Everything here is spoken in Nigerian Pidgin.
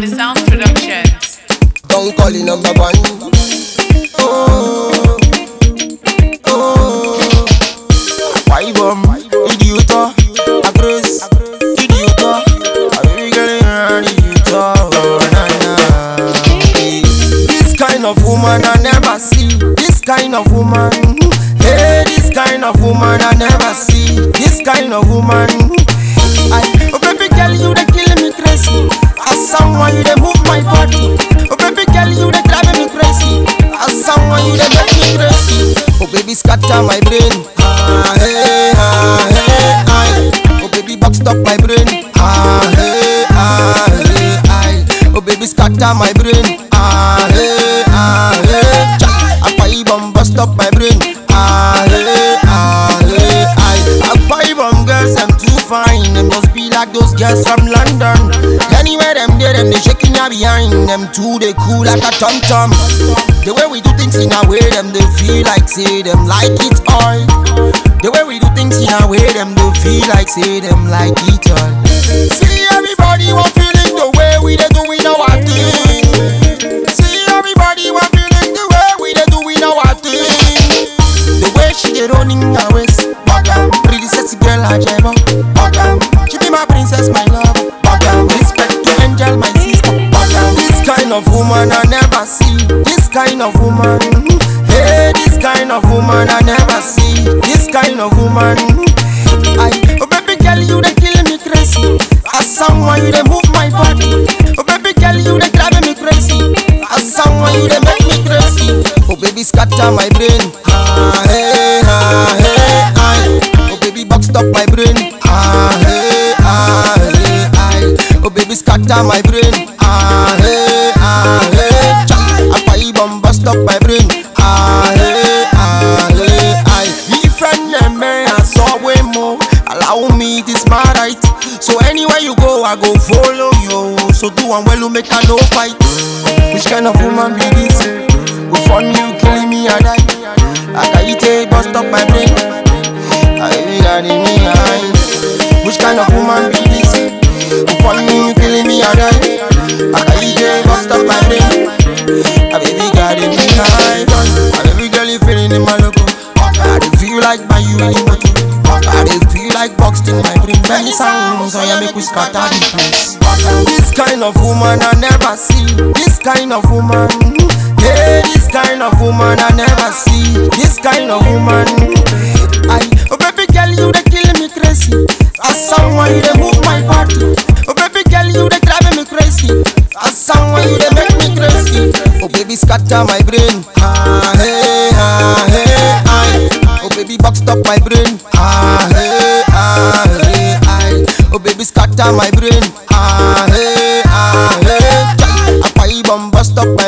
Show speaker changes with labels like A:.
A: the Sound Productions.
B: Don't call it number one. Oh, oh. Why bomb? Idiot, a grace. Idiot, a baby girl, idiot. Oh, na na. This kind of woman I never see. This kind of woman. Hey, this kind of woman I never see. This kind of woman. I, oh baby girl, you they killing me crazy. As someone you they move my body. Oh baby girl, you they driving me crazy. As someone you they make me crazy. Oh baby, scatter my brain. Ah hey ah hey I. Oh baby, box up my brain. Ah hey ah hey I. Oh baby, scatter my brain. Ah hey ah hey. Cha. Akpai bomb bust up my brain. Ah hey ah hey I. Akpai bomb girls, I'm too fine. Them must be like those girls from London. Anywhere them there, them they shaking ya behind. Them too they cool like a tom tom. The way we do things in a way, them they feel like say them like it all. The way we do things in a way, them they feel like say them like it all. See everybody want feeling the way we they doing our thing. See everybody want feeling the way we they doing our thing. The way she dey running her waist, bottom. Pretty sexy girl, I jam bottom. She be my princess, my love, bottom. Respect to Angel, my sister, bottom. This kind of woman I never see. This kind of woman, hey, this kind of woman I never see. This kind of woman, I, oh baby girl, you they killing me crazy. As someone you they move my body. Oh baby girl, you they driving me crazy. As someone you they make me crazy. Oh baby, scatter my brain. Ah hey ah hey I. Oh baby, boxed up my brain. Ah hey ah hey I. Oh baby, scatter my brain. Ah hey ah hey. Cha. Akpai bomb bust up my brain. Ah hey ah hey I. Different name I saw way more. Allow me this my right. So anywhere you go, I go follow you. So do one well, you make a no fight. Which kind of woman be this? Go fund you, killing me, I die. I got you take bust up my brain. I be got in me eye. Which kind of woman be this? Go fund me, you killing me, I die. I got you take bust up my brain. I baby got in me eye. And every girl you feeling in my logo. I dey feel like my you in the motor. I dey feel like boxed in my brain. Many sounds, so yeah, make we scatter the place. This kind of woman I never see. This kind of woman, yeah, this kind of woman I never see. This kind of woman, I, oh baby girl, you they killing me crazy. As someone you they move my body. Oh baby girl, you they driving me crazy. As someone you they make me crazy. Oh baby, scatter my brain. Ah hey ah hey I. Oh baby, boxed up my brain. Ah hey ah hey I. Oh baby, scatter my brain. Ah hey ah hey. Cha. Akpai bomb bust up